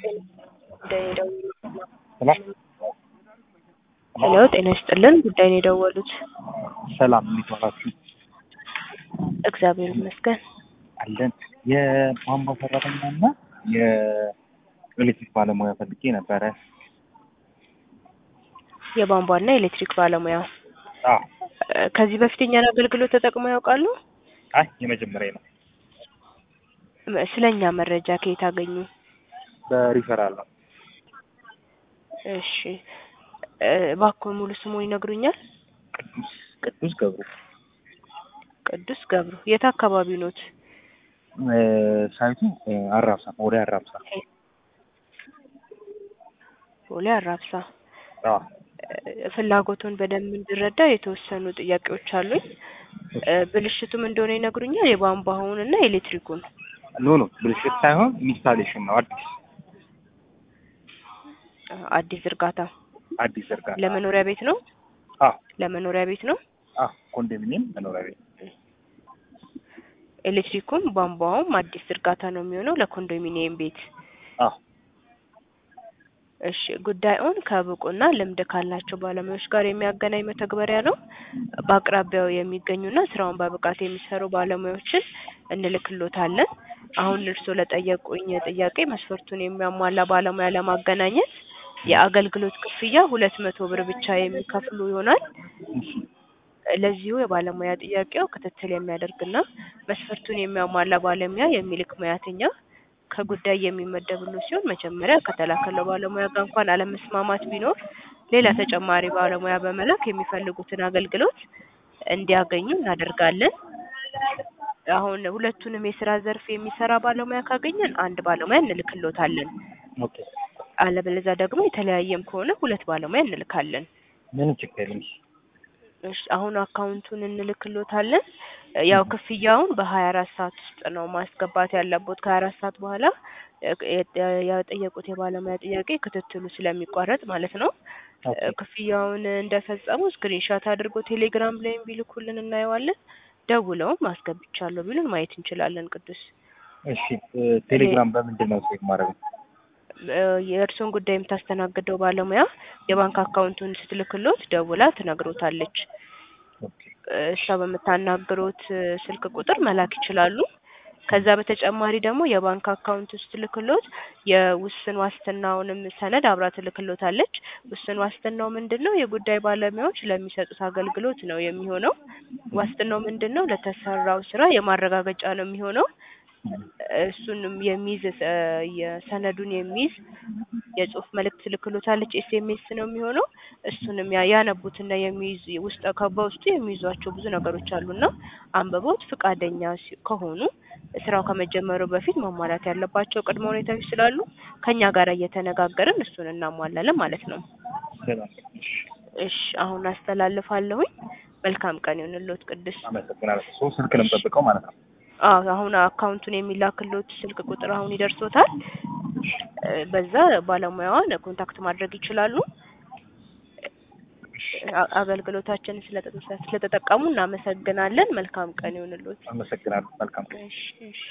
ሄሎ ጤና ይስጥልን ጉዳይ ነው የደወሉት? ሰላም እንዴት ዋላችሁ? እግዚአብሔር ይመስገን። አለን የቧንቧ ሰራተኛ እና የኤሌክትሪክ ባለሙያ ፈልጌ ነበረ። የቧንቧና የኤሌክትሪክ ባለሙያ አዎ እ ከዚህ በፊት የኛን አገልግሎት ተጠቅመው ያውቃሉ? አይ የመጀመሪያ ነው። ም- ስለ እኛ መረጃ ከየት አገኙ? በሪፈራል ነው። እሺ እ እባክዎ ሙሉ ስሙን ይነግሩኛል? ቅዱስ ቅዱስ ገብሩ ቅዱስ ገብሩ የት አካባቢ ኖት? እ ሳይቱ እ አራብሳ ወደ አራብሳ ቦሌ አራብሳ። አዎ እ ፍላጎቱን በደንብ እንድረዳ የተወሰኑ ጥያቄዎች አሉኝ። እ ብልሽቱም እንደሆነ ይነግሩኛል? የቧንቧውን እና የኤሌክትሪኩን። ኖ ኖ ብልሽት ሳይሆን ኢንስታሌሽን ነው። አዲስ አ አዲስ ዝርጋታ አዲስ ዝርጋታ ለመኖሪያ ቤት ነው? አዎ ለመኖሪያ ቤት ነው? አዎ ኮንዶሚኒየም መኖሪያ ቤት ኤሌክትሪኩም ቧንቧውም አዲስ ዝርጋታ ነው የሚሆነው ለኮንዶሚኒየም ቤት። አዎ እሺ ጉዳዩን ከብቁና ልምድ ካላቸው ባለሙያዎች ጋር የሚያገናኝ መተግበሪያ ነው። በአቅራቢያው የሚገኙና ስራውን በብቃት የሚሰሩ ባለሙያዎችን እንልክሎታለን። አሁን እርስዎ ለጠየቁኝ ጥያቄ መስፈርቱን የሚያሟላ ባለሙያ ለማገናኘት የአገልግሎት ክፍያ ሁለት መቶ ብር ብቻ የሚከፍሉ ይሆናል። እሺ ለዚሁ የባለሙያ ጥያቄው ክትትል የሚያደርግና መስፈርቱን የሚያሟላ ባለሙያ የሚልክ ሙያተኛ ከጉዳይ የሚመደብሉ ሲሆን መጀመሪያ ከተላከለው ባለሙያ ጋር እንኳን አለመስማማት ቢኖር ሌላ ተጨማሪ ባለሙያ በመላክ የሚፈልጉትን አገልግሎት እንዲያገኙ እናደርጋለን። አሁን ሁለቱንም የስራ ዘርፍ የሚሰራ ባለሙያ ካገኘን አንድ ባለሙያ እንልክሎታለን። ኦኬ አለበለዚያ ደግሞ የተለያየም ከሆነ ሁለት ባለሙያ እንልካለን። ምንም ችግር የለም። እሺ አሁን አካውንቱን እንልክሎታለን። ያው ክፍያውን በሀያ አራት ሰዓት ውስጥ ነው ማስገባት ያለቦት። ከሀያ አራት ሰዓት በኋላ እ የ የጠየቁት የባለሙያ ጥያቄ ክትትሉ ስለሚቋረጥ ማለት ነው። ኦኬ ክፍያውን እንደፈጸሙ ስክሪንሻት አድርጎ ቴሌግራም ላይም ቢልኩልን እናየዋለን። ደውለውም አስገብቻለሁ ቢሉን ማየት እንችላለን። ቅዱስ እሺ እ ቴሌግራም በምንድን ነው ቼክ ማድረግ? እ የእርስዎን ጉዳይ የምታስተናግደው ባለሙያ የባንክ አካውንቱን ስትልክሎት ደውላ ትነግሮታለች። ኦኬ እሷ በምታናግሮት ስልክ ቁጥር መላክ ይችላሉ። ከዛ በተጨማሪ ደግሞ የባንክ አካውንት ስትልክሎት የውስን ዋስትናውንም ሰነድ አብራ ትልክሎታለች። ውስን ዋስትናው ምንድን ነው? የጉዳይ ባለሙያዎች ለሚሰጡት አገልግሎት ነው የሚሆነው። ዋስትናው ምንድን ነው? ለተሰራው ስራ የማረጋገጫ ነው የሚሆነው። እሱንም የሚይዝ እ የሰነዱን የሚይዝ የጽሁፍ መልእክት ትልክሎታለች። ኤስኤምኤስ ነው የሚሆነው። እሱንም ያ ያነቡትና የሚይዝ ውስጥ በውስጡ የሚይዟቸው ብዙ ነገሮች አሉና አንብበውት ፍቃደኛ ሲ ከሆኑ ስራው ከመጀመሩ በፊት ማሟላት ያለባቸው ቅድመ ሁኔታዎች ስላሉ ከኛ ጋር እየተነጋገርን እሱን እናሟላለን ማለት ነው። ሰላም እሺ እሺ አሁን አስተላልፋለሁኝ። መልካም ቀን ይሁንልዎት ቅዱስ። አመሰግናለሁ። ሶስት ስልክ ነው የምጠብቀው ማለት ነው። አዎ አሁን አካውንቱን የሚላክሎት ስልክ ቁጥር አሁን ይደርሶታል። እ በዛ ባለሙያዋን ኮንታክት ማድረግ ይችላሉ። አ- አገልግሎታችንን ስለተ ስለተጠቀሙ እናመሰግናለን። መልካም ቀን ይሁንልዎት። አመሰግናለሁ። መልካም ቀን። እሺ እሺ